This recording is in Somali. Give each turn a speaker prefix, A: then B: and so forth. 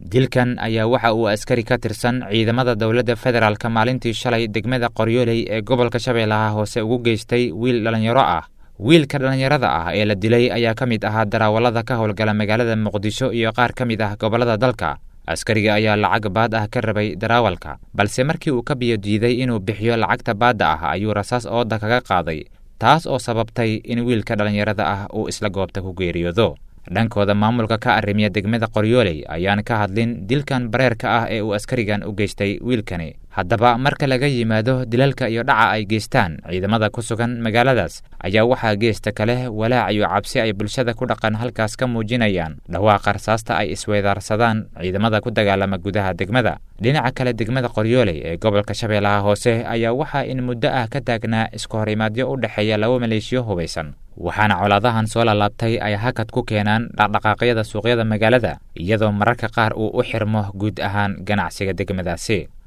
A: dilkan ayaa waxa uu askari ka tirsan ciidamada dowladda federaalk maalintii shalay degmada qoryooley ee gobolka shabeellaha hoose ugu geystay wiil dhallinyaro ah wiilka dhallinyarada ah ee la dilay ayaa ka mid ahaa darawallada ka howlgala magaalada muqdisho iyo qaar ka mid ah gobollada dalka askariga ayaa lacag baad ah ka rabay darawalka balse markii uu ka biyo diiday inuu bixiyo lacagta baadda ah ayuu rasaas ooda kaga qaaday taas oo sababtay in wiilka dhallinyarada ah uu isla goobta ku geeriyoodo dhankooda maamulka ka arrimiya degmada qoryooley ayaan ka hadlin dilkan bareerka ah ee uu askarigan u geystay wiilkani haddaba marka laga yimaado dilalka iyo dhaca ay geystaan ciidamada ku sugan magaaladaas ayaa waxaa geesta kale walaac iyo cabsi ay bulshada ku dhaqan halkaas ka muujinayaan dhawaaqa rasaasta ay isweedaarsadaan ciidamada ku dagaalama gudaha degmada dhinaca kale degmada qoryooley ee gobolka shabeellaha hoose ayaa waxaa in muddo ah ka taagnaa isku horimaadyo u dhexeeya laba maleeshiyo hubaysan waxaana colaadahan soo lalaabtay ay hakad ku keenaan dhaqdhaqaaqyada suuqyada magaalada iyadoo mararka qaar uu u xirmo guud ahaan ganacsiga degmadaasi